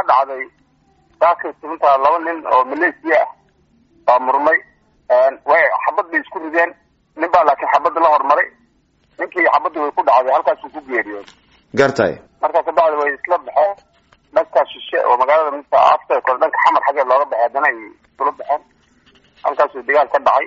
waxaa dhacday saakay intaa laba nin oo malaysia ah baa murmay way xabad bay isku rideen nin baa laakiin xabadda la hormaray ninkii xabadda way ku dhacday halkaasuu ku geeriyooy gartay markaa kabacdi way isla baxeen dhankaa shishe oo magaalada minta afta kore dhanka xamar xaggeed looga baxay haddana ay isula baxeen halkaasuu dagaal ka dhacay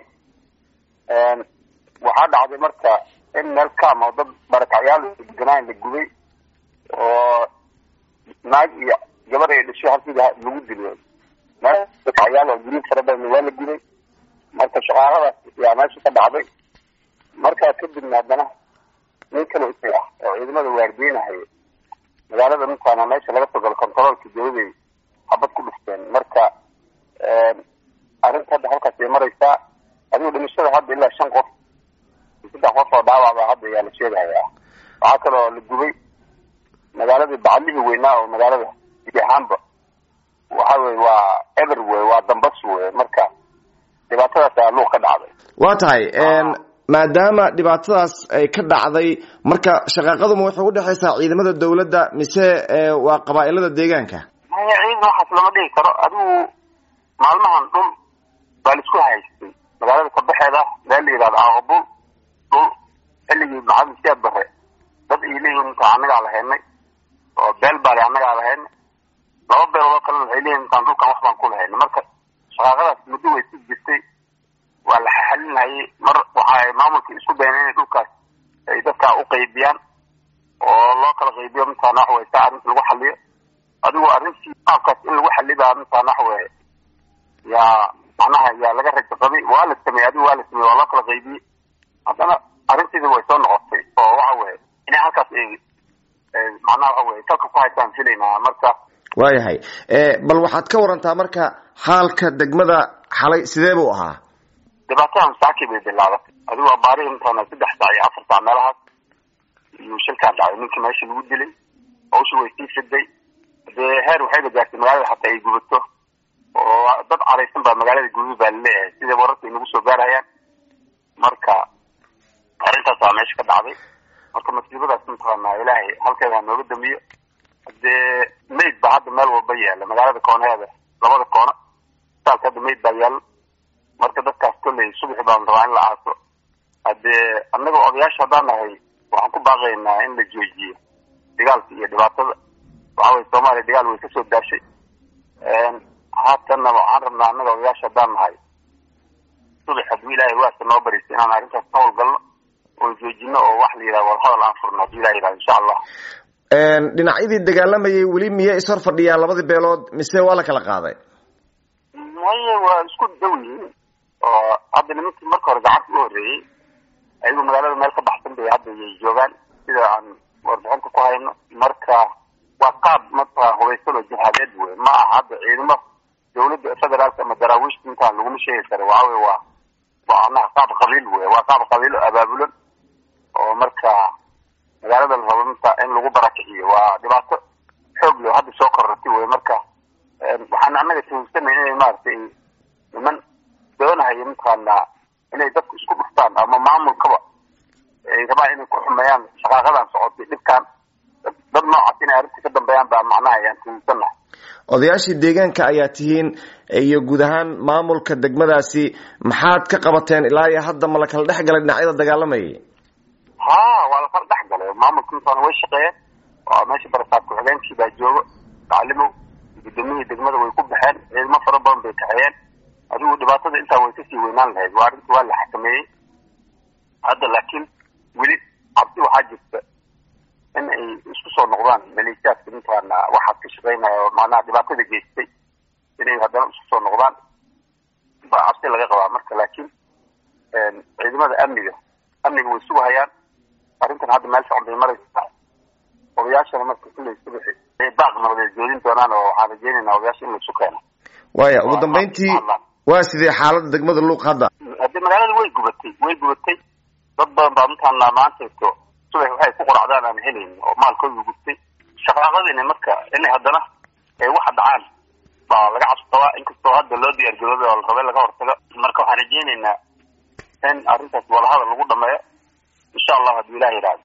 waxaa dhacday marka in meel kam oo dad barakacyaal deganaan la gubay oo naag iyo gabar ay dhashay halkii lagu dilay meel barakacyaal oo guryo fara badan waa la gubay marka shaqaaladaas yaa meesha ka dhacday markaa kadibna haddana nin kale isay ah oo ciidamada waardiinahaya magaalada ninkaana meesha laga soo galo contaroolka dawladay xabad ku dhufteen marka arrinta hadda halkaas ay maraysaa adigu dhimashada hadda ilaa shan qof saddex qof oo dhaawacba hadda ayaa la sheegahayaa waxaa kaloo la gubay magaaladii bacalihii weynaa oo magaalada guud ahaanba waxa weye waa eber wey waa dambas wey marka dhibaatadaas ayaa luuq ka dhacday waa tahay maadaama dhibaatadaas ay ka dhacday marka shaqaaqaduma waxay udhexaysaa ciidamada dawladda mise waa qabaa-ilada deegaanka maya ciidan waxaas lama dhigi karo adigu maalmahan dhul baa laisku haystay magaalada kabaxeeda meel la yihahdo aaqabul dhul xilligii maxamed siyaad bare dad ay leeyihin intaan annagaa lahaynay oo beel baale annagaa lahaynay laba beeloodoo kalena waxay leeyihin intaan dhulkan wax baan ku lahaynay marka shaqaaqadaas muddo way si jirtay waa la xalinhayay mar waxay maamulka isku dayeen inay dhulkaas ay dadkaa u qaybiyaan oo loo kala qaybiyo mintaan wax wey si arrinta lagu xaliyo adigu arrintii qaabkaas in lagu xalibaa mintaan wax wey yaa macnaha yaa laga rajo qabay waa la sameeyey adigu waa la sameeyey waa loo kala qaybiyey haddana arrintiida way soo noqotay oo waxa weye inay halkaas ay macnaha waxa weye salka ku haystaan filaynaa marka waayahay bal waxaad ka warantaa marka xaalka degmada xalay sidee buu ahaa dhibaatadan saakii bay bilaabatay adigu abaarihi intaana saddex saac iyo afar saac meelahaas iyuu shilkaan dhacday ninkii meesha lagu dilay hawsha way sii fiday dee heer waxayba gaartay magaalada xataa ay gubato oo dad caraysan baa magaalada guduud baa laleeyahay sida wararka ay nagu soo gaarhayaan marka arrintaas waa meesha ka dhacday marka masiibadaas mataqaanaa ilaahay halkeeda ha nooga damiyo dee mayd baa hadda meel walba yaala magaalada koonaheeda labada koona saalka hadda mayd baa yaalo marka dadkaas kolley subaxi baan rabaa in la aaso haddee annaga odayaasha haddaan nahay waxaan ku baaqaynaa in la joojiyo dagaalka iyo dhibaatada waxa weye soomaaliya dagaal way kasoo daashay haatanna waxaan rabnaa annaga odayaasha haddaan nahay subax hadduu ilaahay waasa noo bariso inaan arrintaas ka howlgalno oo joojino oo wax la yidhahdo wal hadal aan furno hadduu ilaha yidhahdo insha allah dhinacyadii dagaalamayay weli miyay ishor fadhiyaan labadii beelood mise waa la kala qaaday maya waa isku daw yihiin oo hadda nimankii marka hore gacanta u horreeyey ayagu magaalada meel ka baxsan bay hadda yay joogaan sida aan warbixinta ku hayno marka waa qaab marka hubaysan oo jihaadeed wey ma aha hadda ciidamo dawladda federaalka ama daraawiishta intaan laguma sheegi karo waxa wey waa waa anaha qaab qabiil wey waa qaab qabiilo abaabulan oo marka magaalada la rabo minta in lagu barakiciyo waa dhibaato xoog leh hadda soo korortay wey marka waxaan annaga tuhunsanay inay maaragtay niman doonahaya mataqaanaa inay dadku isku dhuftaan ama maamulkaba ay rabaan inay ku xumeeyaan shaqaaqadan socotay dhibkaan dad noocaas inay arrinta ka dambeeyaan baa macnaha ayaan tuhunsannahay odayaashii deegaanka ayaa tihiin iyo guud ahaan maamulka degmadaasi maxaad ka qabateen ilaa iyo hadda ma la kala dhex galay dhinacyada dagaalamayay ha waa la kala dhex galay maamulka intaana way shaqeeyeen oo meesha barasaab ku-xigeenkii baa joogo taclimow gudoomiyihii degmada way ku baxeen ciidamo fara badan bay kaxeeyeen adigu dhibaatada intaa way kasii weynaan lahayd waa arrinta waa la xakameeyey hadda laakiin weli cabsi waxaa jirta in ay isku soo noqdaan maleeshiyaadka mintaana waxaad ka shaqeynaya oo macnaha dhibaatada geystay inay haddana isku soo noqdaan baa cabsi laga qabaa marka laakiin ciidamada amniga amniga way sugahayaan arrintan hadda meel socon bay maraysaa odayaashana marka kulley subaxi ay baaq nabadeed joodin doonaan oo waxaan rajeynaynaa odayaasha in laisu keeno waaya ugu dambeyntii waa sidee xaalada degmada luuq hadda hadde magaalada way gubatay way gubatay dad badan baa mintaana maantayto subax waxay ku qoracdaan aan helayn oo maalkooda gubtay shaqaaqadiina marka inay haddana ay waxa dhacaan baa laga cabsabaa inkastoo hadda loo diyaargarooday oo la rabay laga hortago marka waxaan rajeynaynaa in arrintaas wadahadal lagu dhameeyo insha allah hadduu ilah yidhahdo